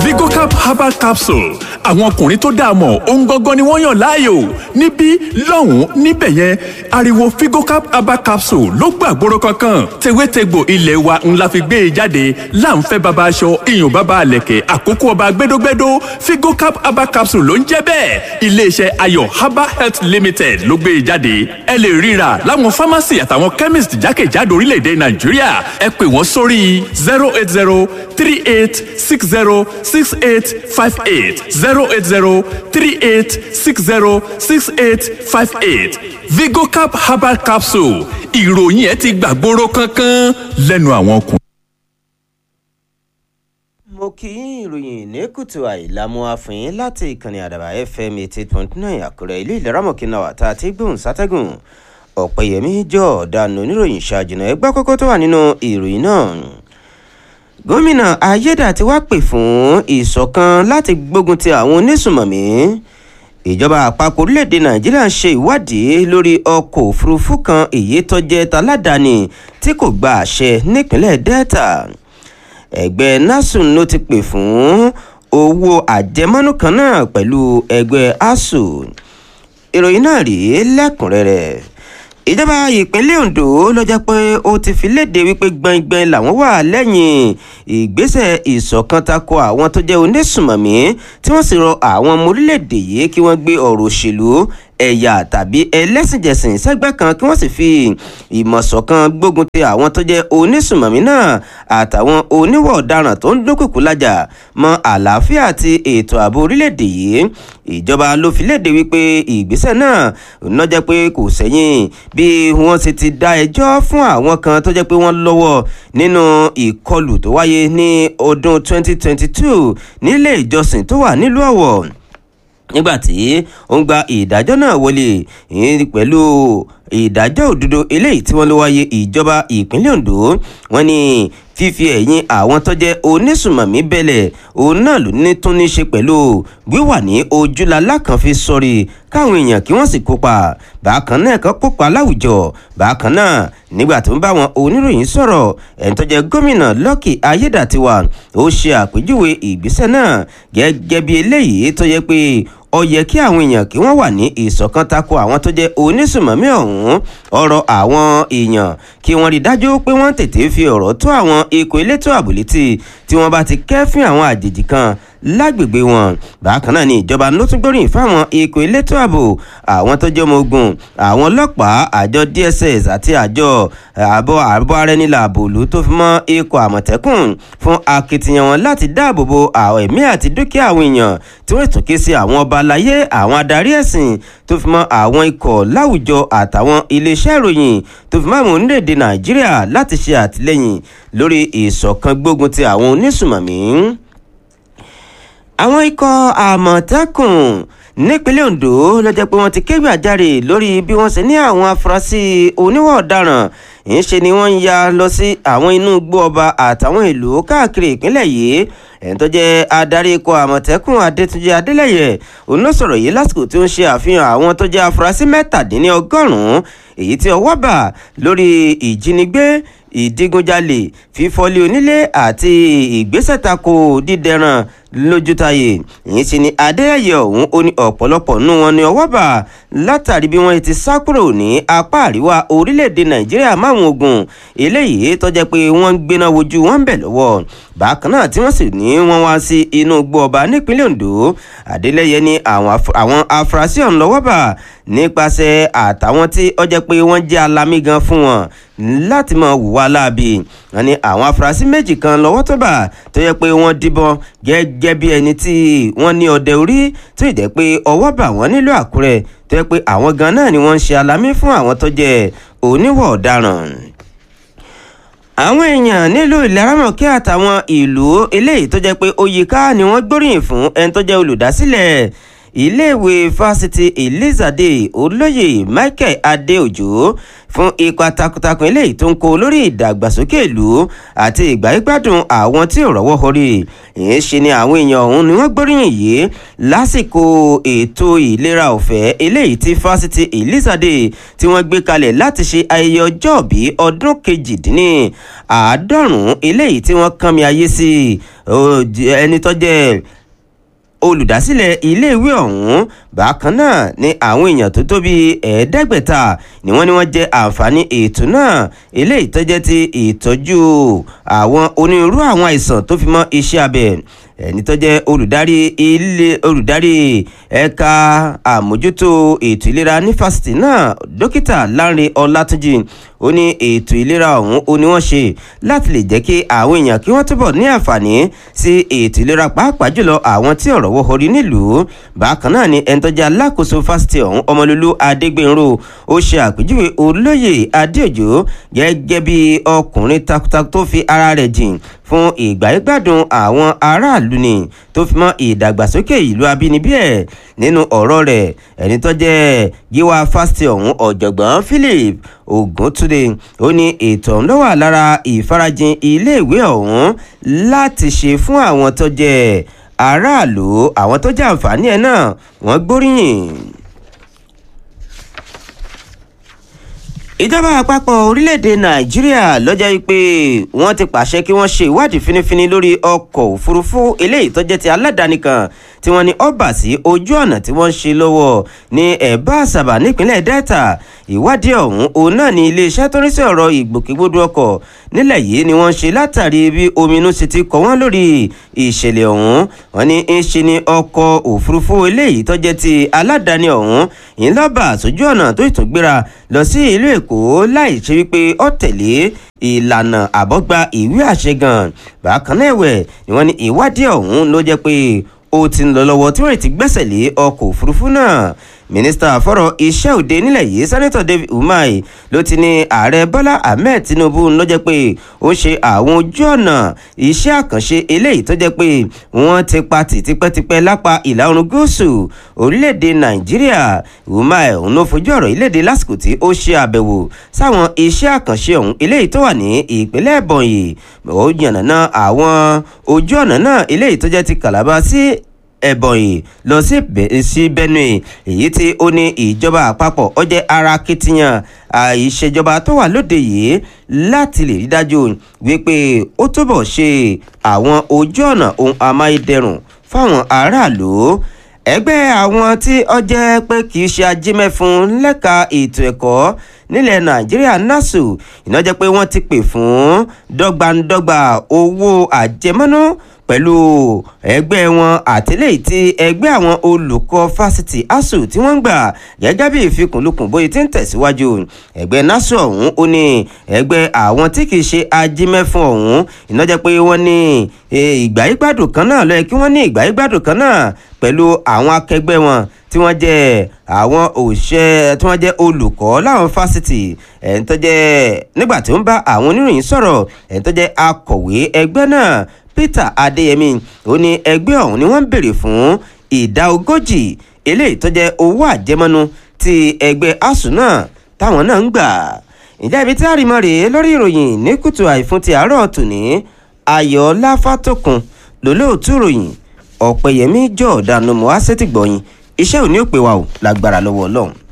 vigocap herbal capsule àwọn ọkùnrin tó dáa mọ̀ ohun gangan ni wọ́n yàn láàyò níbí lọ́hùn-ún níbẹ̀ yẹn ariwo vigocap herbal capsule ló gbàgbóró kankan tewétegbò ilé wa ńlá fi gbé e jáde láǹfẹ́ baba aṣọ iyùn baba àlẹ̀kẹ̀ àkókò ọba gbẹdógbẹdó vigocap herbal capsule ló ń jẹ́ bẹ́ẹ̀ iléeṣẹ́ ayọ̀ herbal health limited ló gbé e jáde ẹ lè ríra láwọn pharmacy àtàwọn chemist jákèjádò orílẹ̀-èdè nàìjíríà ẹ pè wọ́n sórí zero eight zero three eight six zero six eight five eight zero eight zero three eight six zero six eight five eight vigocap herbal capsule ìròyìn ẹ ti gbàgbóró kankan lẹ́nu àwọn ọkùnrin. mo kí yín ìròyìn ní kùtù àìlámú àfihàn láti ìkànnì àdàbà fm eighty point nine àkúrẹ́ ilé ìlera mọ̀kínà wà tá a ti gbóhùn sátẹ́gùn ọ̀pẹ̀yẹmí jọ ọ̀daràn oníròyìn ṣáàjìnà ẹgbẹ́ kókó tó wà nínú ìròyìn náà gómìnà ayédàtí wá pè fún ìṣọ̀kan láti gbógun ti àwọn onísùmọ̀mí ìjọba àpapọ̀ orílẹ̀-èdè nàìjíríà ń ṣe ìwádìí lórí ọkọ̀ òfurufú kan èyí tó jẹ́ taládàáni tí kò gba àṣẹ nípínlẹ̀ delta ẹgbẹ́ nasun ló ti pè fún owó àjẹmọ́nú kan náà pẹ̀lú ẹgbẹ́ asuu ìròyìn náà rèé lẹ́kùnrẹ́rẹ́ ìjọba ìpínlẹ̀ ondo ló jẹ́ pé ó ti fi léde wípé gbẹ̀ngbẹ̀ng làwọn wà lẹ́yìn ìgbésẹ̀ ìṣọ̀kan tako àwọn tó jẹ́ onísùmọ̀mí tí wọ́n sì rọ àwọn ọmọ orílẹ̀-èdè yìí kí wọ́n gbé ọ̀rọ̀ òṣèlú ẹ̀yà tàbí ẹlẹ́sìnjẹsìn sẹ́gbẹ́ kan kí wọ́n sì fi ìmọ̀ṣọ̀kan gbógun ti àwọn tó jẹ́ onísùmọ̀mí náà àtàwọn oníwọ̀ ọ̀daràn tó ń dúnkùkù lájà mọ́ àlàáfíà àti ètò ààbò orílẹ̀-èdè yìí ìjọba ló fi léde wípé ìgbésẹ̀ náà ná jẹ́ pé kò sẹ́yìn bí wọ́n sì ti dá ẹjọ́ fún àwọn kan tó jẹ́ pé wọ́n lọ́wọ́ nínú ìkọlù tó wáyé ní ọdún 2022 nílé ìjọsìn tó wà nílùú ọ̀wọ̀ nígbàtí ó ń gba ìdájọ́ náà wọlé pẹ̀lú ìdájọ́ òdodo eléyìí tí wọ́n ló wáyé ìjọba ìpínlẹ̀ ondo wọ́n ní fífi ẹ̀yìn àwọn tó jẹ́ onísùmọ̀mí bẹ̀lẹ̀ òun náà ló ní tún ní ṣe pẹ̀lú wíwà ní ojúlalá kan fi sọ̀rí káwọn èèyàn kí wọ́n sì kópa bákan náà kan kópa láwùjọ bákan náà nígbà tó ń bá wọn oníròyìn sọ̀rọ̀ ẹni tó jẹ́ gómìnà lọ́kì ayédàtiwà ó ṣe àpèjúwe ìgbésẹ̀ náà gẹ́gẹ́ bí eléyìí tó yẹ pé ó yẹ kí àwọn èèyàn kí wọ́n wà ní ìṣọ̀kan tako àwọn tó jẹ́ onísùmọ̀mí ọ̀hún ọ̀rọ̀ àwọn èèyàn kí wọ́n rí dájú pé wọ́n tètè fi ọ̀rọ̀ tó àwọn ikọ̀ elétò ààbò létí tí wọ́n bá ti kẹ́fín àwọn àjèjì kan lágbègbè wọn bákan náà ni ìjọba ló tún gbóríyìn fáwọn ikọ̀ elétò ààbò àwọn tó jẹ́ ọmọ ogun àwọn ọlọ́pàá àjọ dss àti àjọ àbọ̀ àbọ̀ arẹnilà àbòlú tó fi mọ́ ikọ̀ àmọ̀tẹ́kùn fún akitiyan wọn láti dáàbò bo àwọn ẹ̀mí àti dúkìá àwọn èèyàn tí wọ́n tún ké sí àwọn ọba aláyé àwọn adarí ẹ̀sìn tó fi mọ́ àwọn ikọ̀ láwùjọ àtàwọn iléeṣẹ́ ìròyìn tó fi mọ́ àwọn orílẹ̀-èdè nàìjíríà láti ṣe àtìlẹ́yìn lórí ìṣọ̀kan gbógun ti àwọn onísùmọ̀mí àwọn ikọ̀ àmọ̀tẹ́kùn nípínlẹ̀ ondo ló jẹ́ pé wọ́n ti kégbè àjáre lórí bí wọ́n ṣe ní àwọn afurasí oníwà ọ̀daràn ìṣe ni wọ́n ń ya lọ sí àwọn inú igbó ọba àtàwọn ìlú káàkiri ìpínlẹ̀ yìí ẹni tó jẹ́ adarí ikọ̀ àmọ̀tẹ́kùn adétúnjẹ adélẹ́yẹ òun ló sọ̀rọ̀ yìí lásìkò tí ó ń ṣe àfihàn àwọn tó jẹ́ afurasí mẹ́tàdínlọ́gọ́rùn-ún èyí tí ọwọ́ bà lórí ìjínigbé ìdígunjalè fífọ́lé onílé àti ìgbésẹ̀ tako dídẹran lójútayé ìyẹn sì ni adéyẹyẹ ọ̀hún ó ní ọ̀pọ̀lọpọ̀ nú wọn ní ọwọ́ bà látàrí bí wọ́n ti sá kúrò ní apá àríwá orílẹ̀-èdè nàìjíríà máwọn ogun eléyìí tó jẹ́ pé wọ́n ń gbéná wojú wọn bẹ̀ lọ́wọ́ bákan náà tí wọ́n sì ní wọ́n wá sí inú igbó ọba nípínlẹ̀ ondo adélẹ́yẹ ní àwọn afurasí ọ̀hún lọ́wọ́ bà nípasẹ̀ àtàwọn tí ó jẹ́ pé wọ́n jẹ́ alamí gan fún wọn láti mọ hùwà láabi wọn ní àwọn afurasí méjì kan lọ́wọ́ tó bà tó yẹ pé wọ́n díbọn gẹ́gẹ́ bí ẹni tí wọ́n ní ọdẹ orí tó ì jẹ́ pé ọwọ́ bà wọ́n nílùú àkúrẹ́ tó yẹ pé àwọn gan náà ni wọ́n ń ṣe alamí fún àwọn tó jẹ́ oníwọ̀ ọ̀daràn àwọn èèyàn nílùú ìlẹ́ràmọ̀kẹ́ àtàwọn ìlú eléyìí tó jẹ́ pé oyèká ni wọ́n gbóríyìn fún ẹni tó jẹ́ olùdásílẹ̀ iléèwé fásitì elizade olóyè michael adeojo fún ipa takuntakun eléyìí tó ń kó lórí ìdàgbàsókè ìlú àti ìgbáyégbádùn àwọn tí ò rọ́wọ́ họrí ìyẹn ṣe ni àwọn èèyàn ọ̀hún ni wọ́n gbóríyìn yìí lásìkò ètò ìlera ọ̀fẹ́ eléyìí tí fásitì elizade tí wọ́n gbé kalẹ̀ láti ṣe ayẹyẹ ọjọ́bí ọdún kejìdínní àádọ́rùn-ún eléyìí tí wọ́n kàn mí ayé sí ẹni tó jẹ́ olùdásílẹ̀ iléèwé ọ̀hún bákan náà ni àwọn èèyàn tó tó bíi ẹ̀ẹ́dẹ́gbẹ̀ta ni wọ́n ní wọ́n jẹ àǹfààní ètò náà eléyìí tó jẹ́ ti ìtọ́jú àwọn onírúurú àwọn àìsàn tó fi mọ́ iṣẹ́ abẹ ẹni tó jẹ́ olùdarí ilé olùdarí ẹ̀ka àmójútó ètò ìlera ní fásitì náà dókítà Lánrè Ọlátúnjì ó ní ètò ìlera ọ̀hún ó ní wọ́n ṣe láti lè jẹ́ kí àwọn èèyàn kí wọ́n túbọ̀ ní àǹfààní sí ètò ìlera pàápàá jùlọ àwọn tí ọ̀rọ̀ wọ́ orí nílùú bákan náà ni ẹni tó jẹ́ alákòóso fásitì ọ̀hún ọmọlúlú adégbènrò ó ṣe àpèjúwe olóyè adéòjò gẹ́gẹ́ bí ọkùnrin takuntakun tó fi ara rẹ̀ jìn fún ìgbáyégbádùn àwọn aráàlú ni tó fi mọ́ ìdàgbàsókè ìlú abínibí ẹ̀ nínú ọ̀rọ̀ rẹ̀ ẹni tó jẹ́ gíwá fásitì ọ̀hún ọ̀jọ̀gbọ́n philip oguntunde ó ní ètò ọ̀hún ló wà lára ìfarajìn iléèwé ọ̀hún láti ṣe fún àwọn tó jẹ́ aráàlú àwọn tó jẹ́ àǹfààní ẹ̀ náà wọ́n gbóríyìn. ìjọba àpapọ̀ orílẹ̀-èdè nàìjíríà lọ́jọ́ yìí pé wọ́n ti pàṣẹ kí wọ́n ṣe ìwádìí fínífíní lórí ọkọ̀ òfurufú eléyìí tó jẹ́ ti aládàáni kan tí wọ́n ní ọba sí ojú ọ̀nà tí wọ́n ń ṣe lọ́wọ́ ní ẹ̀bá àṣàbà nípínlẹ̀ delta ìwádìí ọ̀hún òun náà ní iléeṣẹ́ tó ń rí sí ọ̀rọ̀ ìgbòkègbodò ọkọ̀ nílẹ̀ yìí ni wọ́n ṣe látàrí bí ominú ṣe ti kọ́ wọ́n lórí ìṣẹ̀lẹ̀ ọ̀hún wọ́n ní ń ṣe ní ọkọ̀ òfurufú eléyìí tó jẹ́ ti aládàáni ọ̀hún ìlọ́bà sójú ọ̀nà tó ìtúgbéra lọ sí ìlú èkó láì ṣe wípé ó tẹ̀lé ìlànà àbọ̀gba ìwé àṣẹ gan bákan náà ẹ̀wẹ̀ ni wọ́n ní ìwádìí ọ̀hún ló jẹ́ pé ó ti ń lọ lọ́wọ́ tí wọ́n ti gbẹ́sẹ̀ lé ọkọ̀ òfurufú náà mínísítà fọ́rọ̀ iṣẹ́ òde nílẹ̀ yìí sẹ́nẹ́tọ̀ david umar ló ti ní ààrẹ bọ́lá ahmed tinubu ló jẹ́ pé ó ṣe àwọn ojú ọ̀nà iṣẹ́ àkànṣe eléyìí tó jẹ́ pé wọ́n ti pa tì tipẹ́tipẹ́ lápá ìlà oòrùn gúúsù orílẹ̀-èdè nàìjíríà umar òun ló fojú ọ̀rọ̀ ìlédè lásìkò tí ó ṣe àbẹ̀wò sáwọn iṣẹ́ àkànṣe ọ̀hún eléyìí tó wà ní ìpínlẹ̀ ebonyi ó yànnàná àwọn ojú ọ̀nà náà eléyìí tó jẹ́ ti calabar sí ẹ̀bọ̀nyì lọ sí benue èyí tí ó ní ìjọba àpapọ̀ ó jẹ́ ara akitiyan ìṣèjọba tó wà lóde yìí láti lè rí dájú wípé ó túbọ̀ ṣe àwọn ojú ọ̀nà ohun amáyédẹrùn fáwọn aráàlú ẹgbẹ́ àwọn tí ó jẹ́ pé kì í ṣe ajímẹ́fun lẹ́ka ètò ẹ̀kọ́ nílẹ̀ nàìjíríà nasu iná jẹ́ pé wọ́n ti pè fún dọ́gbandọ́gba owó àjẹmọ́nú pẹ̀lú ẹgbẹ́ wọn àtìlẹ́yìn tí ẹgbẹ́ àwọn olùkọ́ fásitì asuu tí wọ́n ń gbà gẹ́gẹ́ bí ìfikùnlukùn bóyá ti ń tẹ̀síwájú ẹgbẹ́ nasu ọ̀hún ó ní ẹgbẹ́ àwọn tí kì í ṣe ajímẹ́fún ọ̀hún iná jẹ́ pé wọ́n ní ìgbáyégbádùn kan náà lọ́yẹ kí wọ́n ní ìgbáyégbádùn kan náà pẹ̀lú àwọn akẹgbẹ́ wọn tí wọ́n jẹ́ àwọn òṣìṣẹ́ tí wọ́n jẹ́ olùkọ́ láwọn fásitì ẹ̀ń tó jẹ́ nígbà tí ó ń bá àwọn oníròyìn sọ̀rọ̀ ẹ̀ń tó jẹ́ akọ̀wé ẹgbẹ́ náà peter adeyemi ó ní ẹgbẹ́ ọ̀hún ni wọ́n ń béèrè fún ìdá ogójì eléyìí tó jẹ́ owó àjẹmọ́nú tí ẹgbẹ́ asuu náà táwọn náà ń gbà ìjà ibi tí a rí mọ́ rèé lórí ìròyìn ní kùtù àìfún ti àárọ̀ tòní ayọ̀ láfàtòkùn lólóòtú ìròyìn ọ̀pẹ̀yẹmí jọ̀ọ́dánù mọ́ á sétìgbọ̀yìn iṣẹ́ òní ò pé wa ò lágbára lọ́wọ́ ọlọ́run.